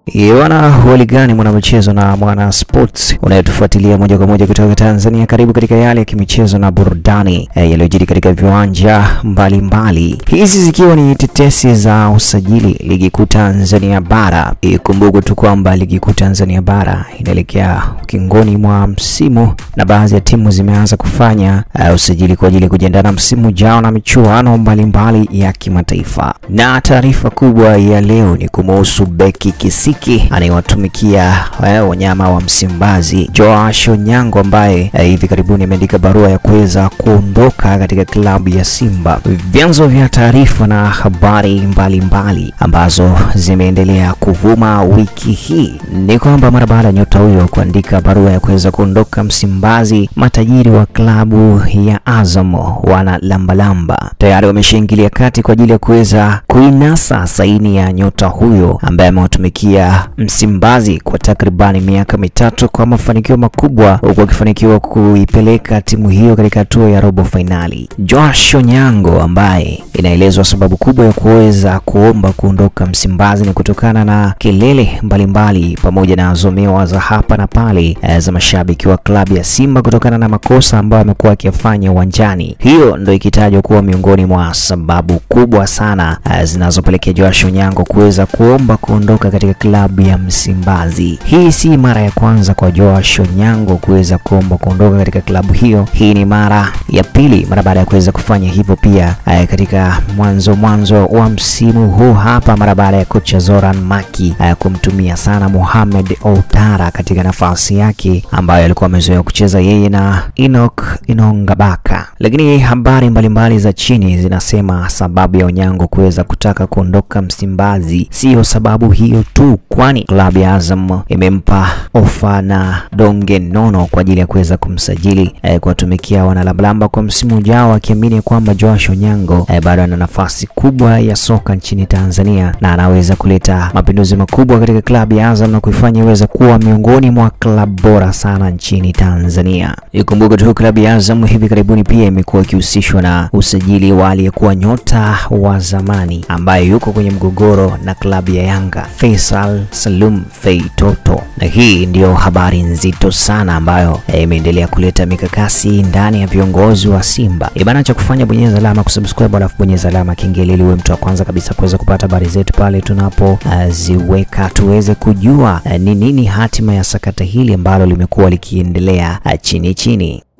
Wana hali gani mwanamichezo na mwana sports unayetufuatilia moja kwa moja kutoka Tanzania, karibu katika yale ya kimichezo na burudani eh, yaliyojiri katika viwanja mbalimbali, hizi zikiwa ni tetesi za usajili ligi kuu Tanzania bara. Ikumbukwe tu kwamba ligi kuu Tanzania bara inaelekea ukingoni mwa msimu na baadhi ya timu zimeanza kufanya uh, usajili kwa ajili ya kujiandaa na msimu ujao na michuano mbalimbali ya kimataifa. Na taarifa kubwa ya leo ni kumuhusu beki Kisiki anayewatumikia eh, wanyama wa Msimbazi Joash Onyango ambaye eh, hivi karibuni ameandika barua ya kuweza kuondoka katika klabu ya Simba. Vyanzo vya taarifa na habari mbalimbali mbali ambazo zimeendelea kuvuma wiki hii ni kwamba mara baada ya nyota huyo kuandika barua ya kuweza kuondoka Msimbazi, matajiri wa klabu ya Azam wana lambalamba tayari wameshaingilia kati kwa ajili ya kuweza kuinasa saini ya nyota huyo ambaye amewatumikia Msimbazi kwa takribani miaka mitatu kwa mafanikio makubwa, huku akifanikiwa kuipeleka timu hiyo katika hatua ya robo fainali. Joash Onyango ambaye inaelezwa sababu kubwa ya kuweza kuomba kuondoka Msimbazi ni kutokana na kelele mbalimbali pamoja na zomewa za hapa na pale za mashabiki wa klabu ya Simba kutokana na makosa ambayo amekuwa akiyafanya uwanjani. Hiyo ndio ikitajwa kuwa miongoni mwa sababu kubwa sana zinazopelekea Joash Onyango kuweza kuomba kuondoka katika klabu ya Msimbazi. Hii si mara ya kwanza kwa Joash Onyango kuweza kuomba kuondoka katika klabu hiyo. Hii ni mara ya pili mara baada ya kuweza kufanya hivyo pia eh, katika mwanzo mwanzo wa msimu huu hapa, mara baada ya kocha Zoran Maki eh, kumtumia sana Mohamed Outara katika nafasi yake ambayo alikuwa amezoea kucheza yeye na Enoch Inongabaka. Lakini habari mbalimbali za chini zinasema sababu ya Onyango kuweza kutaka kuondoka Msimbazi siyo sababu hiyo tu kwani klabu ya Azam imempa ofa na donge nono kwa ajili ya kuweza kumsajili eh, kuwatumikia wanalablamba kwa msimu ujao, akiamini kwamba Joash Onyango eh, bado ana nafasi kubwa ya soka nchini Tanzania na anaweza kuleta mapinduzi makubwa katika klabu ya Azam na kuifanya iweze kuwa miongoni mwa klabu bora sana nchini Tanzania. Ikumbuke tu klabu ya Azam hivi karibuni pia imekuwa ikihusishwa na usajili wa aliyekuwa nyota wa zamani ambaye yuko kwenye mgogoro na klabu ya Yanga Faisal Salum Feitoto, na hii ndiyo habari nzito sana ambayo imeendelea kuleta mikakasi ndani ya viongozi wa Simba. Ibana cha kufanya bonyeza alama kusubscribe, alafu bonyeza alama kengele ili uwe mtu wa kwanza kabisa kuweza kupata habari zetu pale tunapoziweka, uh, tuweze kujua ni uh, nini hatima ya sakata hili ambalo limekuwa likiendelea uh, chini chini.